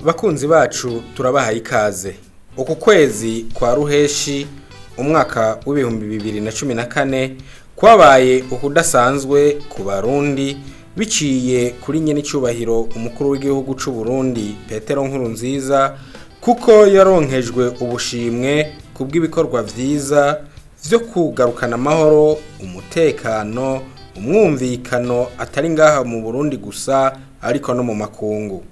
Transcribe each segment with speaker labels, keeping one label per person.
Speaker 1: bakunzi bacu turabahaye ikaze uku kwezi kwa ruheshi umwaka w'ibihumbi bibiri na cumi na kane kwabaye ukudasanzwe ku barundi biciye kuri nyene icubahiro umukuru w'igihugu c'u Burundi Petero Nkurunziza kuko yaronkejwe ubushimwe kubw'ibikorwa vyiza vyo kugarukana amahoro umutekano umwumvikano atari ngaha mu Burundi gusa ariko no mu makungu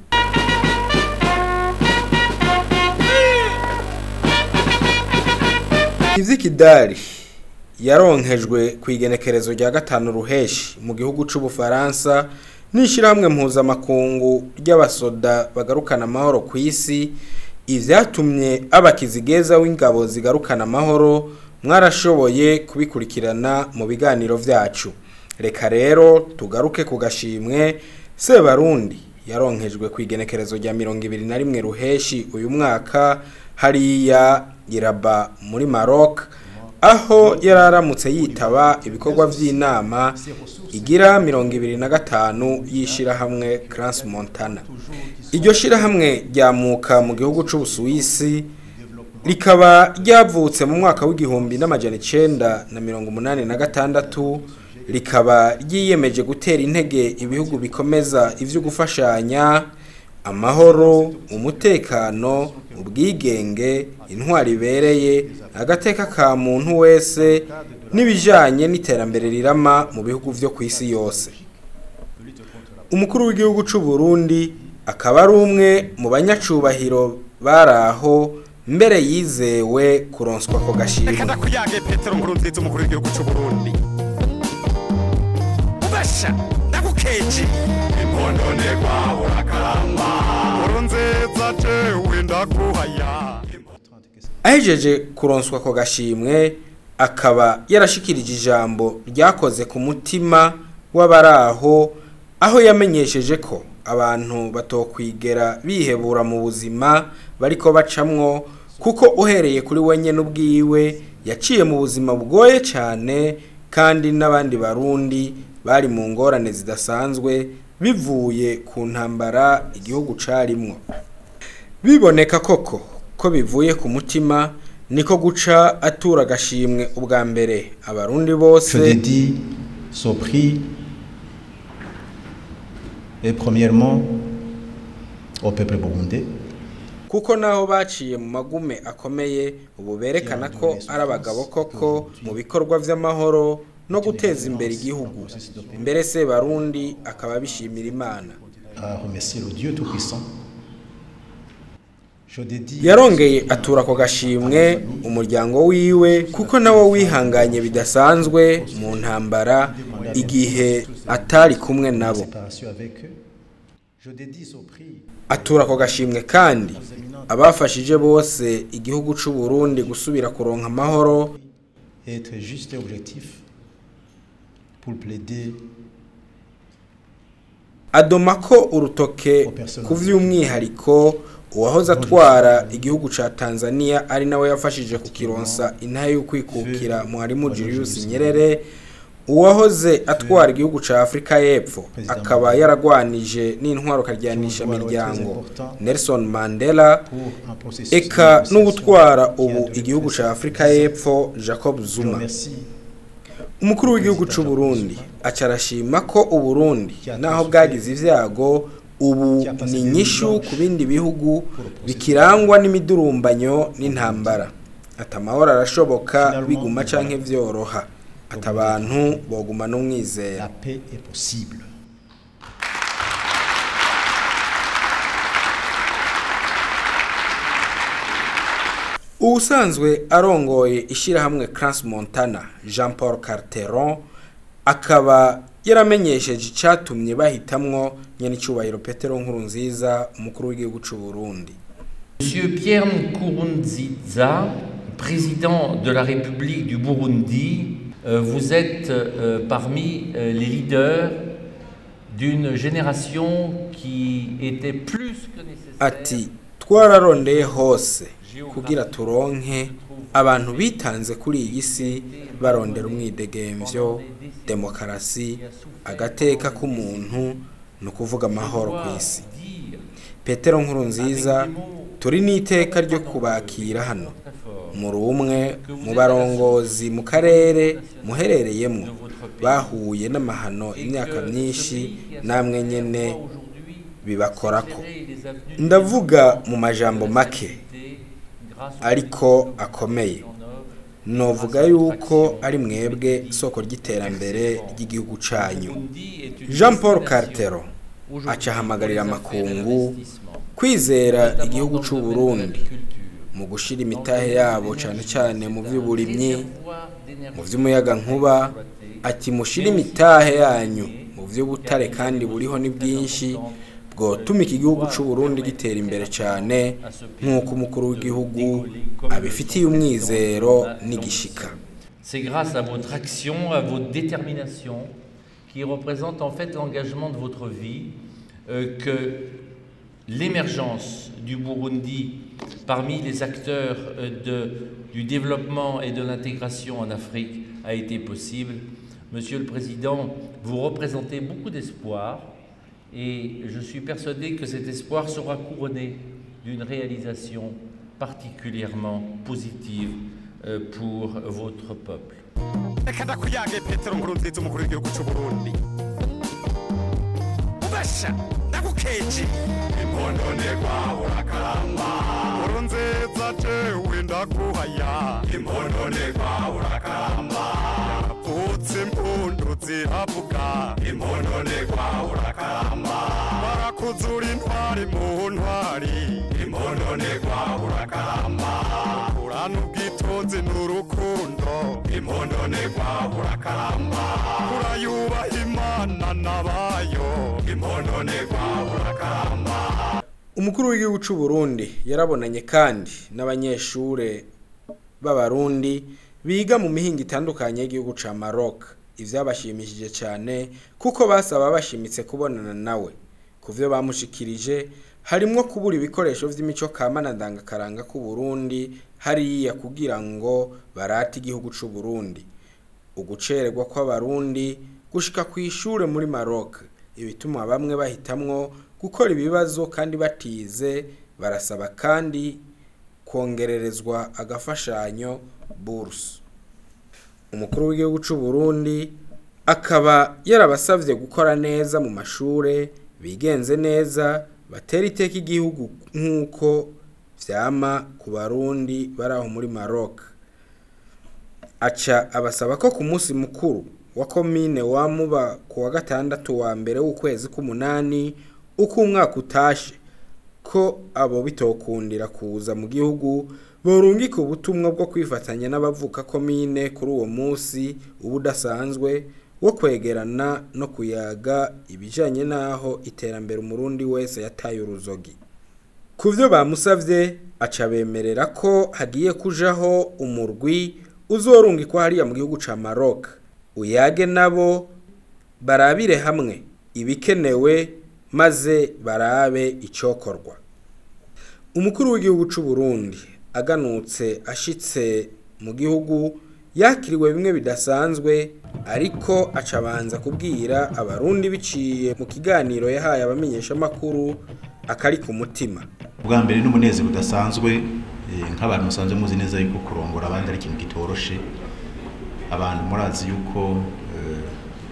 Speaker 1: Ivy'ikidari yaronkejwe ku igenekerezo rya gatanu ruheshi mu gihugu c'ubufaransa n'ishirahamwe mpuzamakungu ry'abasoda bagarukana amahoro ku isi ivyatumye abakizigeza w'ingabo zigarukana amahoro mwarashoboye kubikurikirana mu biganiro vyacu reka rero tugaruke ku gashimwe sebarundi yaronkejwe ku igenekerezo rya mirongo ibiri na rimwe ruheshi uyu mwaka hariya iraba muri Maroc aho yararamutse yitaba ibikorwa vy'inama igira mirongo ibiri na gatanu y'ishirahamwe Crans Montana iryo shirahamwe ryamuka mu gihugu c'Ubusuwisi rikaba ryavutse mu mwaka w'igihumbi n'amajana icenda na mirongo umunani na gatandatu rikaba ryiyemeje gutera intege ibihugu bikomeza ivyo gufashanya amahoro umutekano ubwigenge intwari ibereye agateka ka muntu wese n'ibijanye n'iterambere rirama mu bihugu vyo ku isi yose umukuru w'igihugu c'u Burundi akaba ari umwe mu banyacubahiro baraho mbere yizewe kuronswa ko gashimwe
Speaker 2: reka ndakuyage petero nkurunziza umukuru w'igihugu c'u burundi ubasha ndagukeje impondonegwa urakaramba nkurunziza jewe ndaguhaya
Speaker 1: ahejeje kuronswa ko gashimwe akaba yarashikirije ijambo ryakoze ku mutima w'abaraho aho yamenyesheje ko abantu batokwigera bihebura mu buzima bariko bacamwo kuko uhereye kuri we nyene ubwiwe yaciye mu buzima bugoye cyane kandi n'abandi barundi bari mu ngorane zidasanzwe bivuye ku ntambara igihugu carimwo biboneka koko ko bivuye ku mutima niko guca atura agashimwe ubwa mbere abarundi
Speaker 3: Je
Speaker 1: bose
Speaker 3: dédie ce prix et premièrement au peuple burundais
Speaker 1: kuko naho baciye mu magume akomeye ubu berekana ko ari abagabo koko mu bikorwa vy'amahoro no guteza imbere igihugu mbere se barundi akaba bishimira imana
Speaker 3: à remercier le Dieu Tout-Puissant. Je dédie
Speaker 1: yarongeye atura ako gashimwe umuryango wiwe kuko nawo wihanganye bidasanzwe mu ntambara igihe atari kumwe
Speaker 3: la
Speaker 1: nabo
Speaker 3: séparation avec eux. Je dédie ce prix
Speaker 1: atura ako gashimwe kandi abafashije bose igihugu c'u Burundi gusubira kuronka amahoro
Speaker 3: et être juste et objectif pour plaider
Speaker 1: adoma ko urutoke ku vy'umwihariko uwahoze atwara igihugu ca Tanzania ari nawe yafashije kukironsa intahe yo kwikukira Mwalimu Julius Nyerere uwahoze atwara igihugu ca Afrika y'Epfo akaba yaragwanije n'intwaro karyanisha miryango Nelson Mandela
Speaker 3: pour un processus
Speaker 1: eka
Speaker 3: de
Speaker 1: n'ubutwara
Speaker 3: négociation
Speaker 1: ubu
Speaker 3: qui a
Speaker 1: igihugu
Speaker 3: duré
Speaker 1: ca
Speaker 3: presque
Speaker 1: Afrika y'Epfo Jacob
Speaker 3: Je
Speaker 1: Zuma
Speaker 3: remercie
Speaker 1: umukuru w'igihugu c'u Burundi aca arashima ko uburundi naho bwagize ivyago ubu ni inyishu ku bindi bihugu bikirangwa n'imidurumbanyo n'intambara ati amahoro arashoboka biguma canke vyoroha ati abantu boguma n'umwizera
Speaker 3: la paix est possible.
Speaker 1: ubusanzwe arongoye ishirahamwe Crans Montana Jean Paul Carteron akaba yaramenyesheje icatumye bahitamwo nyene icubahiro Petero Nkurunziza umukuru w'igihugu c'u Burundi
Speaker 4: Monsieur Pierre Nkurunziza, président de la République du Burundi, euh, vous êtes euh, parmi euh, les leaders d'une génération qui était plus que nécessaire.
Speaker 1: ati twararondeye hose kugira turonke abantu bitanze kuri iyi si barondera umwidegemvyo demokarasi agateka k'umuntu ni ukuvuga amahoro ku isi petero nkurunziza turi n'iteka ryo kubakira hano muri umwe mu barongozi mu karere muherereyemo bahuye n'amahano imyaka myinshi namwe nyene bibakorako ndavuga mu majambo make ariko akomeye novuga yuko ari mwebwe soko ry'iterambere ry'igihugu canyu jean paul cartero aca ahamagarira amakungu kwizera igihugu c'u Burundi mu gushira imitahe yabo cane cane mu vy'uburimyi mu vy'umuyaga nkuba ati mushire imitahe yanyu mu vy'ubutare kandi buriho ni bwinshi bwotuma iki gihugu c'u Burundi gitera imbere cane nk'uko umukuru w'igihugu abifitiye umwizero n'igishika
Speaker 4: C'est grâce à votre action, à votre détermination, qui représente en fait l'engagement de votre vie, euh, que l'émergence du Burundi parmi les acteurs euh, de, du développement et de l'intégration en Afrique a été possible. Monsieur le Président, vous représentez beaucoup d'espoir et je suis persuadé que cet espoir sera couronné d'une réalisation particulièrement positive euh, pour votre peuple.
Speaker 2: reka ndakuyage petero nkuru nziza umukuru w'igihugu cy'u burundi ubasha ndagukeje imbononegwa urakaramba nkuru nziza jewe ndaguhaya imbononegwa urakaramba yapfutse impundu ziravuga imbononegwa urakaramba barakuzura intwari mu ntwari imbononegwa urakaramba urana ubwitonzi n'urukundo imbononegwa urakaramba urayubaha imana n'abayo imbononegwa urakaramba
Speaker 1: umukuru w'igihugu c'u Burundi yarabonanye kandi n'abanyeshure b'abarundi biga mu mihinga itandukanye y'igihugu ca Maroc ivyabashimishije cyane kuko basaba bashimitse kubonana nawe kuvyo bamushikirije harimwo kubura ibikoresho vy'imico kama na ndangakaranga ku Burundi hariya kugira ngo barate igihugu c'u Burundi ugucererwa kw'abarundi gushika ku ishure muri Maroc ibituma bamwe bahitamwo gukora ibibazo kandi batize barasaba kandi kongererezwa agafashanyo bourse umukuru w'igihugu c'u Burundi akaba yarabasavye gukora neza mu mashure bigenze neza batera iteka igihugu nk'uko vyama ku barundi bari aho muri Maroc aca abasaba ko ku munsi mukuru wa komine wamuba ku wa gatandatu wa mbere w'ukwezi k'umunani uko umwaka utashe ko abo bitokundira kuza mu gihugu borungika ubutumwa bwo kwifatanya n'abavuka komine kuri uwo munsi uba udasanzwe wo kwegerana no kuyaga ibijanye n'aho iterambere umurundi wese yataye uruzogi ku byo bamusavye aca bemerera ko hagiye kujaho umurwi uzorungikwa hariya mu gihugu ca Maroc uyage nabo barabire hamwe ibikenewe maze barabe icokorwa umukuru w'igihugu c'u Burundi aganutse ashitse mu gihugu yakiriwe bimwe bidasanzwe ariko acabanza kubwira abarundi biciye mu kiganiro yahaye abamenyesha makuru akari ku mutima
Speaker 3: ubwa mbere n'umunezero udasanzwe eh, nk'abantu musanzwe muzi neza yuko kurongora abandi ari ikintu kitoroshe abantu murazi yuko eh,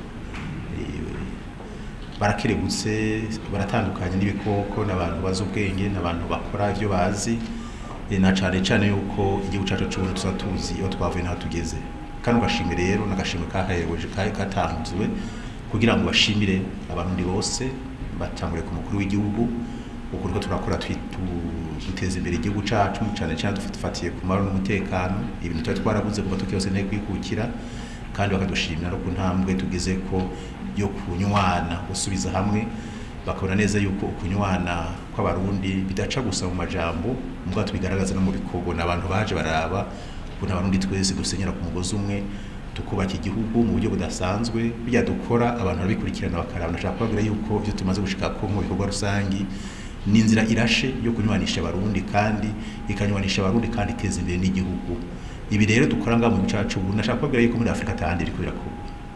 Speaker 3: eh, barakerebutse baratandukanye n'ibikoko n'abantu bazi ubwenge n'abantu bakora ibyo bazi eh, na cane cane yuko igihugu cacu c'uburundi tuza tuzi iyo twavuye n'aho tugeze kandi ugashimire rero n'agashimwe kahereweje katanzwe kugira ngo bashimire abarundi bose batangure ku mukuru w'igihugu uko turiko turakora twitu duteza imbere igihugu cacu cane cane dufatiye ku mahoro n'umutekano ibintu tuba twarabuze kuva tukiyose nteye kwikukira kandi bakadushimira no ku ntambwe tugeze ko yo kunywana gusubiza hamwe bakabona neza yuko ukunywana kw'abarundi bidaca gusa mu majambo mbwa tubigaragaza no mu bikorwa n'abantu baje baraba ukuntu abarundi twese dusenyera ku mugozi umwe tukubaka igihugu mu buryo budasanzwe bijya dukora abantu barabikurikirana bakaraba ndashaka kubabwira yuko ibyo tumaze gushikako mu bikorwa rusangi ni inzira irashe yo kunywanisha abarundi kandi ikanywanisha abarundi kandi iteza imbere n'igihugu ibi rero dukora ngaha mu gihugu cacu ubu ndashaka kubabwira yuko muri afurika atahandi biriko birakorwa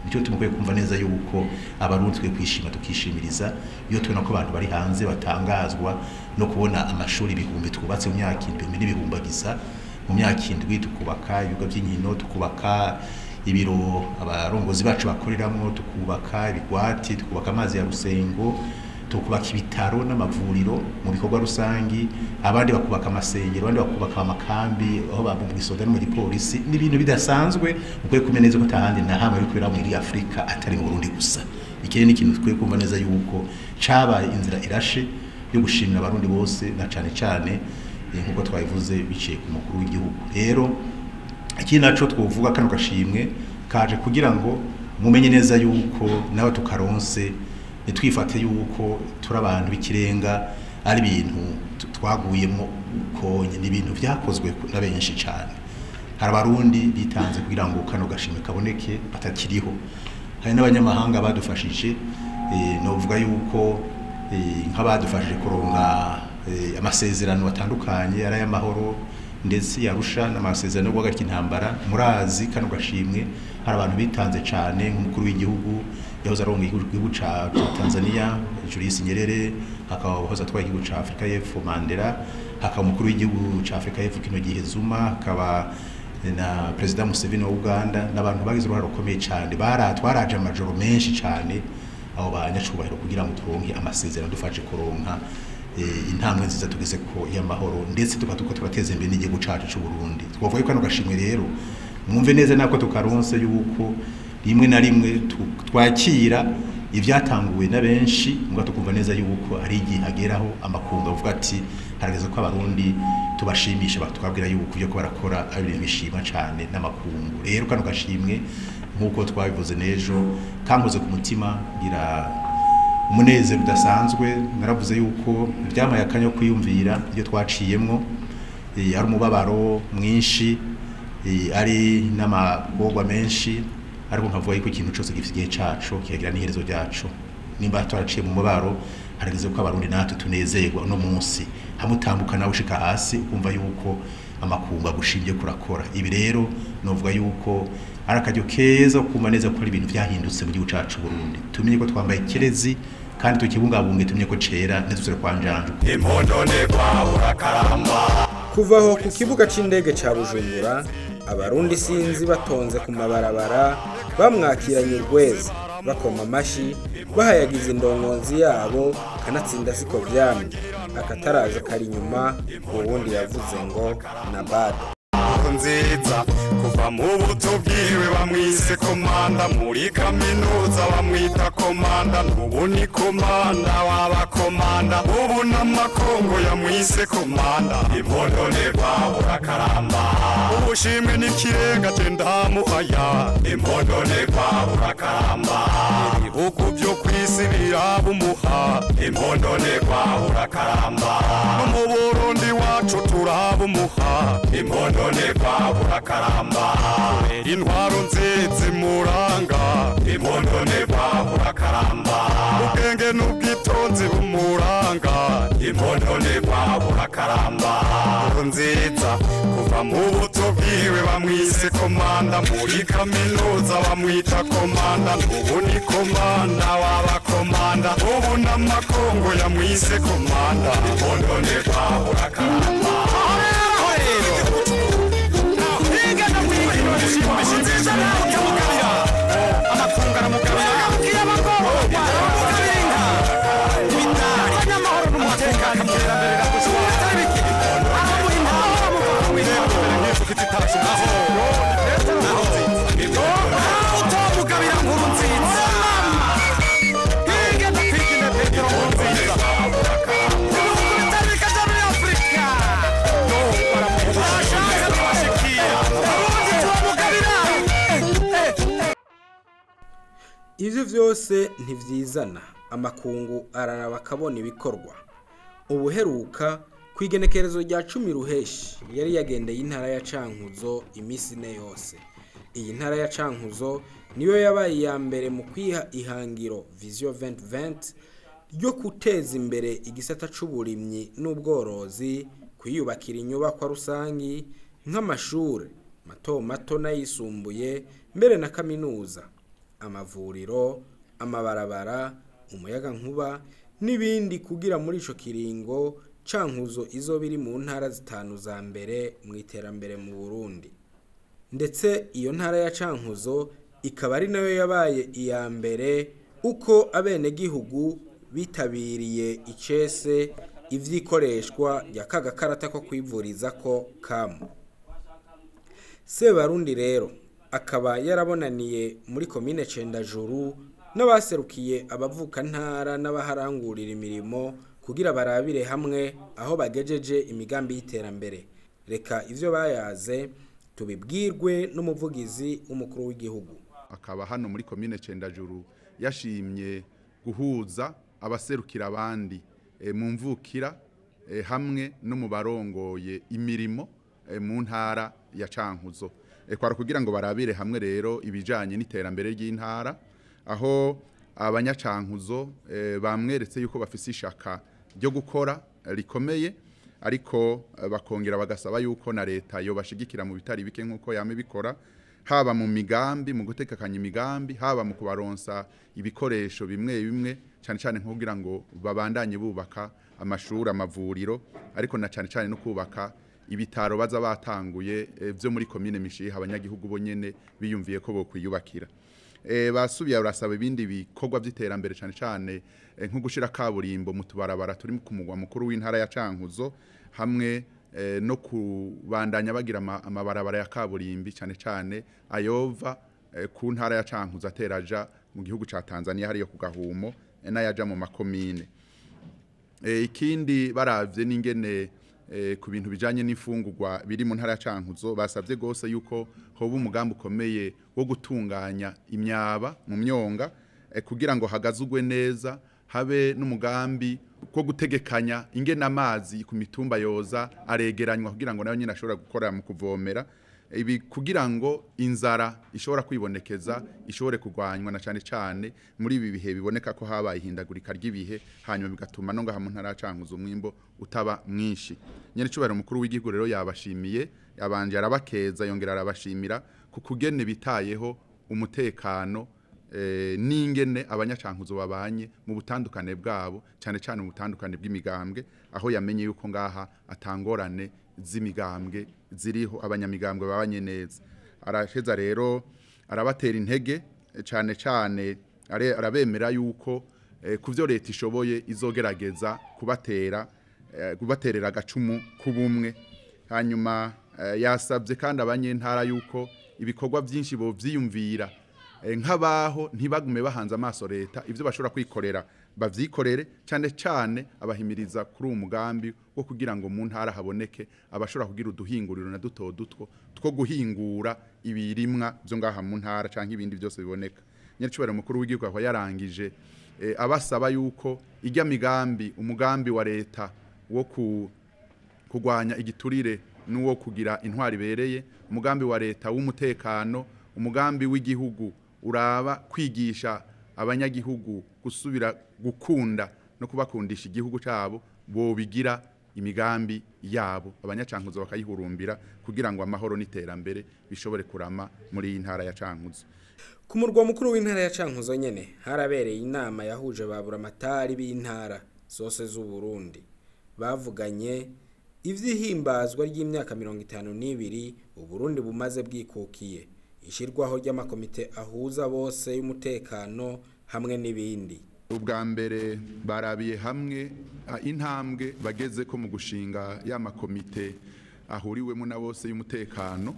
Speaker 3: nicyo tumukwiye kumva neza yuko abarundi twe kwishima tukishimiriza iyo tubona ko abantu bari hanze batangazwa no kubona amashuri ibihumbi twubatse mu myaka indwi n'ibihumbagiza mu myaka indwi tukubaka ibigo by'inkino tukubaka ibiro abarongozi bacu bakoreramo tukubaka ibigwati tukubaka amazi ya rusengo tukubaka ibitaro n'amavuriro mu bikorwa rusangi abandi bakubaka amasengero abandi bakubaka amakambi aho babumva isoda no mu gipolisi ni ibintu bidasanzwe ukwiye kumenya neza ko atahandi na hamwe ari kubera muri Afurika atari mu Burundi gusa ikindi ni ikintu tukwiye kumva neza yuko cabaye inzira irashe yo gushimira abarundi bose na cane cane eh, nk'uko twabivuze biciye ku mukuru w'igihugu rero ikindi naco twovuga kano gashimwe kaje kugira ngo mumenye neza yuko nawe tukaronse nitwifate yuko turi abantu b'ikirenga ari ibintu tu- twaguyemo konye ni ibintu vyakozwe na benshi cyane hari abarundi bitanze kugira ngo kano gashimwe kaboneke batakiriho hari n'abanyamahanga badufashije eh, novuga yuko eh, nk'abadufashije kuronka eh, amasezerano atandukanye ari ay'amahoro ndetse yarusha n'amasezerano yo guhagarika intambara murazi kano gashimwe hari abantu bitanze cyane nk'umukuru w'igihugu yahoze aronga igihugu ca ca Tanzania Julius Nyerere hakaba wahoze atwaye igihugu ca Afrika y'Epfo Mandela hakaba umukuru w'igihugu ca Afrika y'Epfo kino gihe Zuma hakaba na President Museveni wa Uganda n'abantu bagize uruhare rukomeye cyane bara twaraje amajoro menshi cyane abo banyacubahiro kugira ngo turonke amasezerano dufashe kuronka eh, intambwe nziza tugeze ko y'amahoro ndetse tukaba tuko turateza imbere n'igihugu cacu c'u Burundi twavuga yuko kano gashimwe rero mwumve neza nako tukaronse yuko rimwe na rimwe tu- twakira ibyatanguwe na benshi mbwa tukumva neza yuko ari igihe hageraho amakungu avuga ati harageze ko abarundi tubashimisha bakabwira yuko ibyo ko barakora ari ibintu bishima cyane n'amakungu rero kano gashimwe nk'uko twabivuze n'ejo kankoze ku mutima ngira umunezero udasanzwe naravuze yuko byamaye akanya ko kwiyumvira ibyo twaciyemwo eh, ari umubabaro mwinshi eh, ari n'amagorwa menshi ariko nkavuga yuko ikintu cyose gifite igihe cacu kikagira n'iherezo ryacu nimba twaraciye mu mubaro harageze ko abarundi natwe tunezerwa uno munsi hamwe utambuka nawe ushika hasi ukumva yuko amakungu agushimye kurakora ibi rero novuga yuko ari akaryo keza ko kumva neza ko ari ibintu vyahindutse mu gihugu cacu Burundi tumenye ko twambaye kirezi kandi tukibungabunge tumenye ko cera ntituzire kwanjanja
Speaker 2: impondonegwa urakaramba
Speaker 1: kuvaho ku kibuga c'indege ca bujumbura abarundi sinzi batonze ku mabarabara bamwakiranye urweza bakoma amashi bahayagiza indongonzi yabo kanatsinda siko vyamye akataraje kari inyuma uwundi yavuze ngo na bado
Speaker 2: nziza kuva mu buto bwiwe bamwise komanda muri kaminuza bamwita komanda n'ubu ni komanda w'abakomanda ubu n'amakongo yamwise komanda impondonerwa urakaramba ubushimwe n'ikirenga je ndamuhaya impondonerwa urakaramba ibihugu byo kwisi birabumuha impondonerwa urakaramba no mu burundi wacu turabumuha impondonerwa urakaramba kubera intwaro nziza imuranga impondonerwa urakaramba ubwenge n'ubwitonzi bumuranga impondonerwa urakaramba nziza kuva mu buto bwiwe bamwise komanda muri kaminuza bamwita komanda n'ubu ni komanda w'abakomanda ubu n'amakongo yamwise komanda impondonerwa urakaramba
Speaker 1: ivyo vyose ntivyizana amakungu araraba akabona ibikorwa ubuheruka ku igenekerezo rya cumi ruheshi yari yagendeye intara ya cankuzo iminsi ine yose iyi ntara ya cankuzo niyo yabaye iya mbere mu kwiha ihangiro vision 2020 ryo guteza imbere igisata c'uburimyi n'ubworozi kwiyubakira inyubakwa rusangi nk'amashure mato mato n'ayisumbuye mbere na kaminuza amavuriro amabarabara umuyagankuba n'ibindi kugira muri ico kiringo cankuzo izo biri mu ntara zitanu za mbere mu iterambere mu Burundi ndetse iyo ntara ya cankuzo ikaba ari nayo yabaye iya mbere uko abenegihugu bitabiriye icese ivyikoreshwa rya kagakarata ko kwivuriza ko kamu Sebarundi rero akaba yarabonaniye muri komine Cendajuru n'abaserukiye abavuka ntara n'abaharangurira imirimo kugira barabire hamwe aho bagejeje imigambi y'iterambere reka ivyo bayaze tubibwirwe n'umuvugizi w'umukuru w'igihugu
Speaker 5: akaba hano muri komine Cendajuru yashimye guhuza abaserukira abandi e, mu mvukira e, hamwe no mu barongoye imirimo e, mu ntara ya Cankuzo e, kwara kugira ngo barabire hamwe rero ibijanye n'iterambere ry'intara aho abanyacankuzo e, bamweretse yuko bafise ishaka ryo gukora rikomeye ariko e, bakongera bagasaba yuko na leta yo bashigikira mu bitari bike nkuko yame bikora haba mu migambi mu gutekakanya imigambi haba mu kubaronsa ibikoresho bimwe bimwe cyane cyane nko kugira ngo babandanye bubaka amashuri amavuriro ariko na cyane cyane no kubaka ibitaro baza batanguye e, byo muri komine mishiha abanyagihugu bo nyene biyumviye ko bokwiyubakira e, basubiye urasaba ibindi bikorwa by'iterambere cyane cyane e, nko gushira kaburimbo mu tubarabara turi ku mugwa mukuru w'intara ya Cankuzo hamwe e, no kubandanya bagira ama- amabarabara ya kaburimbi cyane cyane ayova e, ku ntara ya Cankuzo ateraja mu gihugu ca Tanzania hariyo ku gahumo e, n'ayaja mu makomine e, ikindi baravye n'ingene e, ku bintu bijanye n'imfungurwa biri mu ntara ya Cankuzo basavye gose yuko hoba umugambi ukomeye wo gutunganya imyaba mu myonga e, kugira ngo hagazugwe neza habe n'umugambi wo gutegekanya ingene amazi ku mitumba yoza aregeranywa kugira ngo nayo nyine ashobora gukora mu kuvomera ibi kugira ngo inzara ishobora kwibonekeza ishobore kurwanywa na cyane cyane muri ibi bihe biboneka ko habaye ihindagurika ry'ibihe hanyuma bigatuma no ngaha mu ntara ya Cankuzo umwimbo utaba mwinshi nyene cubahiro mukuru w'igihugu rero yabashimiye yabanje arabakeza yongera arabashimira ku kugene bitayeho umutekano eh, n'ingene abanyacankuzo babanye mu butandukane bwabo cyane cyane mu butandukane bw'imigambwe aho yamenye yuko ngaha atangorane z'imigambwe ziriho abanyamigambwe babanye neza araheza rero arabatera intege eh, cyane cyane are- arabemera yuko eh, ku byo leta ishoboye izogerageza kubatera eh, kubaterera agacumu k'ubumwe hanyuma eh, yasabye kandi abanyentara yuko ibikorwa byinshi bo vyiyumvira eh, nk'abaho ntibagume bahanze amaso leta ivyo bashobora kwikorera bavyikorere cyane cyane abahimiriza kuri uwo mugambi wo kugira ngo mu ntara haboneke abashobora kugira uduhinguriro na duto dutwo two guhingura ibirimwa byo ngaha mu ntara canke ibindi byose biboneka nyaricubahiro mukuru w'igihugu akaba yarangije eh, abasaba yuko ijya migambi umugambi wa leta wo ku kurwanya igiturire n'uwo kugira intwari ibereye umugambi wa leta w'umutekano umugambi w'igihugu uraba kwigisha abanyagihugu gusubira gukunda no kubakundisha igihugu cyabo bobigira imigambi yabo abanyacankuzo bakayihurumbira kugira ngo amahoro n'iterambere bishobore kurama muri iyi ntara ya Cankuzo
Speaker 1: ku murwa mukuru w'intara ya Cankuzo nyene harabereye inama yahuje ba buramatari b'intara zose z'u Burundi bavuganye ivyihimbazwa ry'imyaka mirongo itanu n'ibiri Uburundi bumaze bwikukiye ishirwaho ry'amakomite ahuza bose y'umutekano hamwe n'ibindi
Speaker 5: ubwa mbere barabiye hamwe ah, intambwe bageze ko mu gushinga ya makomite ahuriwemo na bose y'umutekano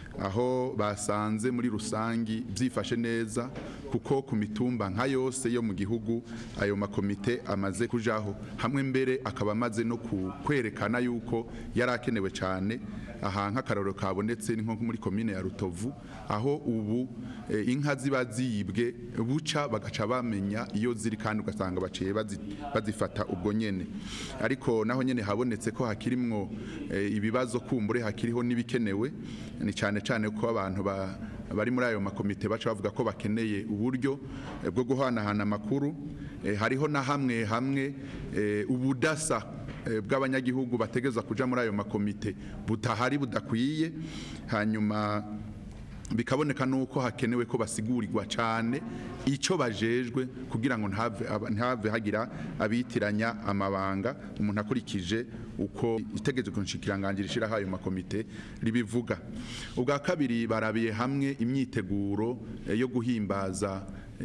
Speaker 5: aho basanze muri rusangi byifashe neza kuko ku mitumba nka yose yo mu gihugu ayo makomite amaze kujaho hamwe mbere akaba amaze no ku- kwerekana yuko yari akenewe cyane aha nk'akararo kabonetse ni nko muri komine ya rutovu aho ubu eh, inka ziba ziyibwe buca bagaca bamenya iyo ziri kandi ugasanga baciye bazi- bazifata ubwo nyene ariko naho nyene habonetse ko hakirimwo eh, ibibazo kumbure hakiriho n'ibikenewe ni cyane cyane ko abantu ba bari muri ayo makomite baca bavuga ko bakeneye uburyo eh, bwo guhanahana amakuru eh, hariho na hamwe hamwe eh, ubudasa eh, bw'abanyagihugu bategeza kuja muri ayo makomite butahari budakwiye hanyuma bikaboneka nuko hakenewe ko basigurirwa cyane icyo bajejwe kugira ngo ntave aba- ntihave hagira abitiranya amabanga umuntu akurikije uko itegeko nshikirangangira ishyiraho ayo makomite ribivuga ubwa kabiri barabiye hamwe imyiteguro eh, yo guhimbaza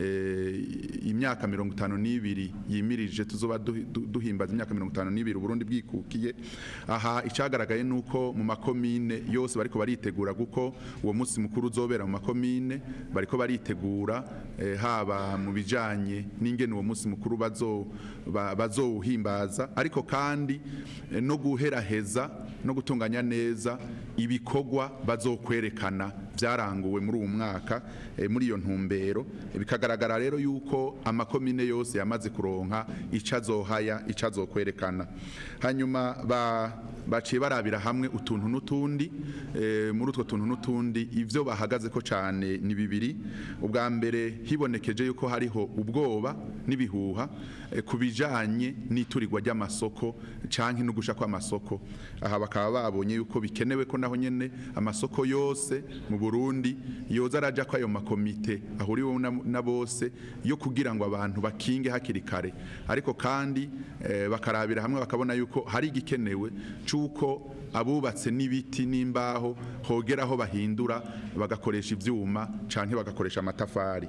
Speaker 5: eh, imyaka mirongo itanu n'ibiri yimirije tuzoba duhi- du- duhimbaza imyaka mirongo itanu n'ibiri uburundi bwikukiye aha icyagaragaye ni uko mu makomine yose bariko baritegura kuko uwo munsi mukuru uzobera mu makomine bariko baritegura eh, haba mu bijanye n'ingene uwo munsi mukuru bazo ba- bazowuhimbaza ariko kandi eh, no guheraheza no gutunganya neza ibikorwa bazokwerekana byaranguwe muri uwo mwaka eh, muri iyo ntumbero Eh, bikagaragara rero yuko amakomine yose yamaze kuronka ico azohaya ico azokwerekana hanyuma ba baciye barabira hamwe utuntu n'utundi eh, muri utwo tuntu n'utundi ivyo bahagaze ko cane ni bibiri ubwa mbere hibonekeje yuko hariho ubwoba n'ibihuha eh, ku bijanye n'iturirwa ry'amasoko canke no gusha kw'amasoko aha bakaba babonye yuko bikenewe ko naho nyene amasoko yose mu Burundi yoza araja ko ayo makomite ahuriweho na, na bose yo kugira ngo abantu bakinge hakiri kare ariko kandi eh, bakarabira hamwe bakabona yuko hari igikenewe cuko abubatse n'ibiti n'imbaho hogeraho bahindura bagakoresha ivyuma canke bagakoresha amatafari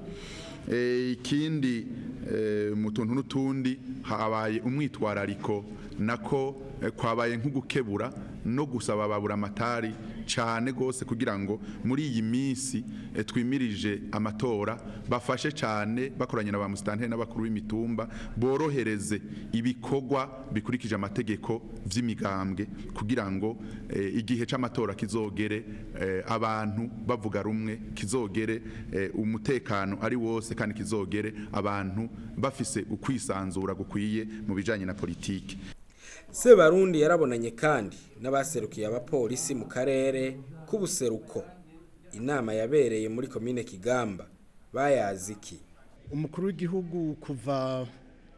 Speaker 5: Eh, ikindi eh, mu tuntu n'utundi habaye umwitwarariko nako eh, kwabaye nk'ugukebura no gusaba babura amatari cyane gose kugira ngo muri iyi minsi eh, twimirije amatora bafashe cyane bakoranye na ba musitanteri n'abakuru b'imitumba borohereze ibikorwa bikurikije amategeko vy'imigambwe kugira ngo eh, igihe c'amatora kizogere eh, abantu bavuga rumwe kizogere eh, umutekano ari wose kandi kizogere abantu bafise ukwisanzura gukwiye mu bijanye na politiki
Speaker 1: Sebarundi yarabonanye kandi n'abaserukiye abapolisi mu karere k'ubuseruko inama yabereye muri komine Kigamba bayazi iki
Speaker 6: umukuru w'igihugu kuva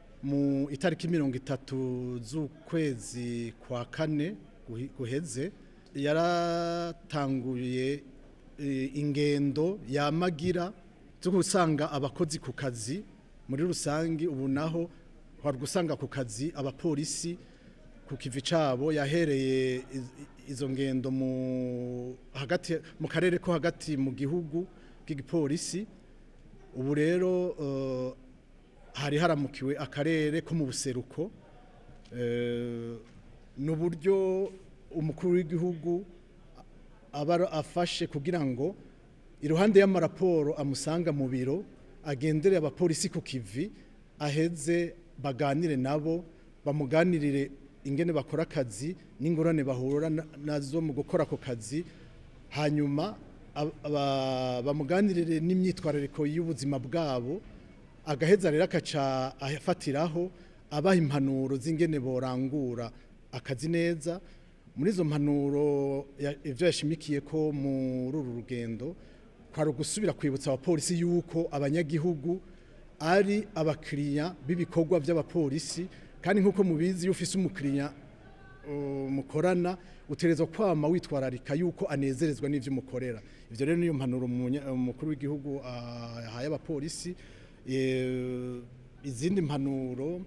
Speaker 6: mu itariki mirongo itatu z'ukwezi kwa kane guhi- guheze yaratanguye eh, ingendo yamagira zo gusanga abakozi ku kazi muri rusange ubu naho hari gusanga ku kazi abapolisi ku kivi cabo yahereye iz- izo ngendo mu hagati mu karere ko hagati mu gihugu k'igipolisi ubu rero eh, hari haramukiwe akarere ko mu buseruko eh, n'uburyo umukuru w'igihugu aba ara- afashe kugira ngo iruhande y'amaraporo amusanga mu biro agendere abapolisi ku kivi aheze baganire nabo bamuganirire ingene bakora akazi n'ingorane bahura na- nazo mu gukora ako kazi hanyuma ab- aba- bamuganirire n'imyitwarariko y'ubuzima bwabo agaheza rero akaca afatiraho abaha impanuro z'ingene borangura akazi neza muri izo mpanuro ya- ivyo yashimikiye ko muri uru rugendo kwari ugusubira kwibutsa abapolisi yuko abanyagihugu ari abakiriya b'ibikorwa by'abapolisi kandi nk'uko mubizi iyo ufise umukiriya uh, mukorana uterezwa kwama witwararika yuko anezerezwa n'ivyo mukorera ivyo rero niyo mpanuro umunya- umukuru w'igihugu ah, yahaye abapolisi Eh, izindi mpanuro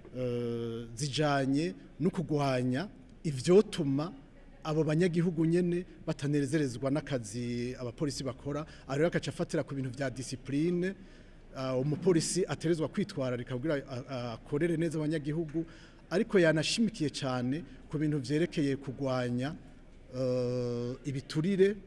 Speaker 6: eh, zijanye no kugwanya ivyotuma abo banyagihugu nyene batanezerezwa n'akazi abapolisi bakora ari rero akaca afatira ku bintu vya discipline uh, umupolisi aterezwa kwitwararika kugira a- a- akorere neza abanyagihugu ariko yanashimikiye cyane ku bintu vyerekeye kugwanya uh, ibiturire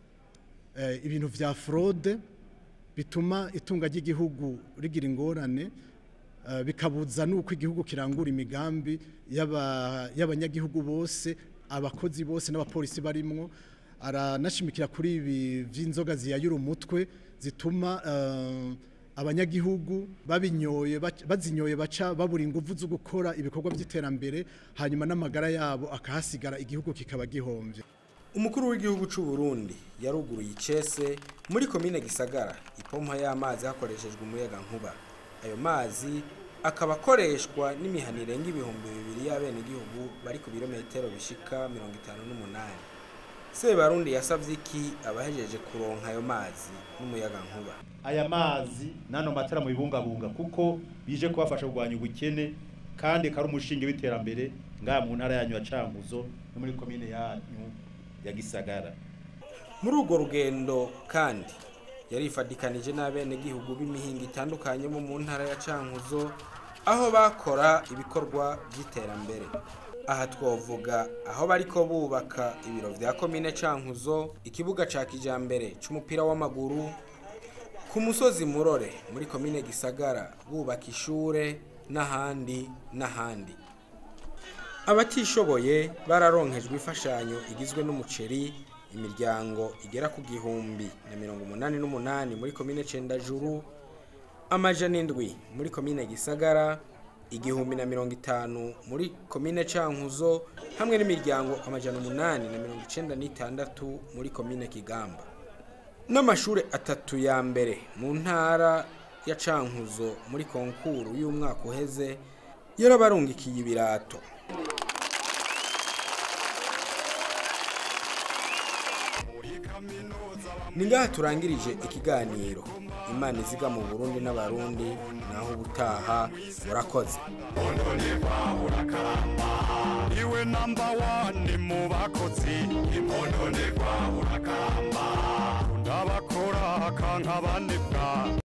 Speaker 6: eh, ibintu vya fraude bituma itunga ry'igihugu rigira ingorane eh, bikabuza nuko igihugu kirangura imigambi y'aba- y'abanyagihugu bose abakozi bose n'abapolisi barimwo aranashimikira kuri ibi vy'inzoga ziyayura umutwe zituma eh, abanyagihugu babinyoye bac- bazinyoye baca babura ingufu zo gukora ibikorwa by'iterambere hanyuma n'amagara yabo akahasigara igihugu kikaba gihomvye
Speaker 1: umukuru w'igihugu c'u Burundi yaruguruye icese muri komine Gisagara ipompa y'amazi hakoreshejwe umuyaga nkuba ayo mazi akaba akoreshwa n'imihana irenga ibihumbi bibiri y'abenegihugu bari ku birometero bishika mirongo itanu n'umunani sebarundi yasavye iki abahejeje kuronka ayo mazi n'umuyaga nkuba
Speaker 7: aya mazi nano matara mu bibungabunga kuko bije kubafasha kurwanya ubukene kandi kari umushinge w'iterambere ngaha mu ntara yanyu ya Cankuzo no muri komine yanyu ya Gisagara
Speaker 1: muri urwo rugendo kandi yarifadikanije n'abenegihugu b'imihinga itandukanye bo mu ntara ya cankuzo aho bakora ibikorwa by'iterambere aha twovuga aho bariko bubaka ibiro vya komine cankuzo ikibuga ca kijambere c'umupira w'amaguru ku musozi murore muri komine gisagara bubaka ishure n'ahandi n'ahandi abatishoboye bararonkejwe imfashanyo igizwe n'umuceri imiryango igera ku gihumbi na mirongo umunani n'umunani muri komine cendajuru amajana indwi muri komine gisagara igihumbi na mirongo itanu muri komine cankuzo hamwe n'imiryango amajana umunani na mirongo icenda n'itandatu muri komine kigamba n'amashuri atatu ya mbere mu ntara ya cankuzo muri konkuru y'umwaka uheze yarabarungikiye ibirato ni ngaha turangirije ikiganiro imana iziga mu burundi n'abarundi naho ubutaha murakoze
Speaker 2: iwe namba wani mu bakozi impononegwa urakamba ndabakora kanka banebwa